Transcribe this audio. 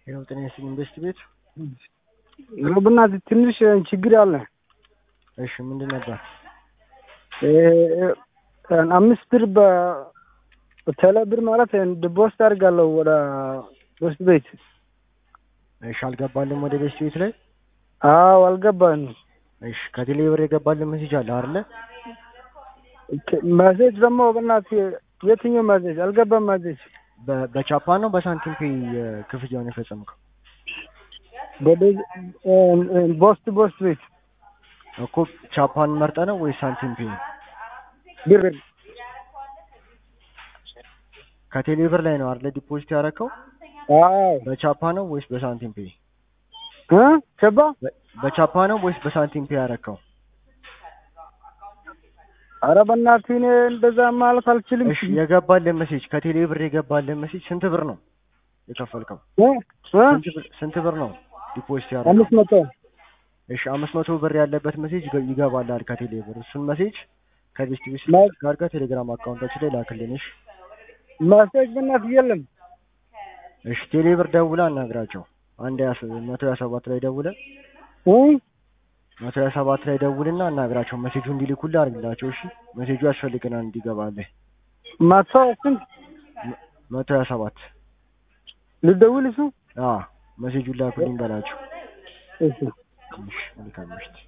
ይኸው ጤና ይስጥልኝ ኢንቨስት ቤት። በእናትህ ትንሽ ችግር አለ። እሺ ምንድን ነበር? አምስት ብር በቴሌ ብር ማለት ዲፖዚት አድርጋለሁ ወደ ኢንቨስት ቤት። እሺ አልገባልም ወደ ኢንቨስት ቤት ላይ? አዎ አልገባንም። እሺ ከቴሌ ብር የገባልን ሜሴጅ አለ አይደለ? መሴጅ ደግሞ በእናትህ የትኛው መሴጅ አልገባም። መሴጅ በ- በቻፓ ነው በሳንቲም ፔይ ክፍያውን የፈጸምከው? ቦስት ቦስት ቤት እኮ ቻፓን መርጠ ነው ወይስ ሳንቲም ፔይ? ብር ከቴሌ ብር ላይ ነው አይደለ ዲፖዚት ያደረከው? አዎ በቻፓ ነው ወይስ በሳንቲም ፔይ? እ ቸባ በ- በቻፓ ነው ወይስ በሳንቲም ፔይ ያደረከው? ኧረ በእናትህ እኔ እንደዛ ማለት አልችልም። እሺ የገባልን ሜሴጅ ከቴሌ ብር የገባልን ሜሴጅ ስንት ብር ነው የከፈልከው? እ እ ስንት ብር- ስንት ብር ነው ዲፖዚት ያደረከው? አምስት መቶ እሺ አምስት መቶ ብር ያለበት ሜሴጅ ይገ- ይገባልሃል ከቴሌ ብር። እሱን ሜሴጅ ከቤስት ቤት ማ- ጋር ጋር ቴሌግራም አካውንታችን ላይ ላክልን። እሺ መሴጅ በእናትህ የለም። እሺ ቴሌ ብር ደውላ አናግራቸው። አንድ ያስ መቶ ሀያ ሰባት ላይ ደውለ እ መቶ ሀያ ሰባት ላይ ደውልና አናግራቸው ሜሴጁ እንዲልኩልህ አድርግላቸው። እሺ ሜሴጁ ያስፈልገናል እንዲገባልህ። መቶ ስንት መቶ ሀያ ሰባት ልደውል እሱ አዎ ሜሴጁን ላኩልኝ በላቸው። እሺ እሺ መልካም ምሽት።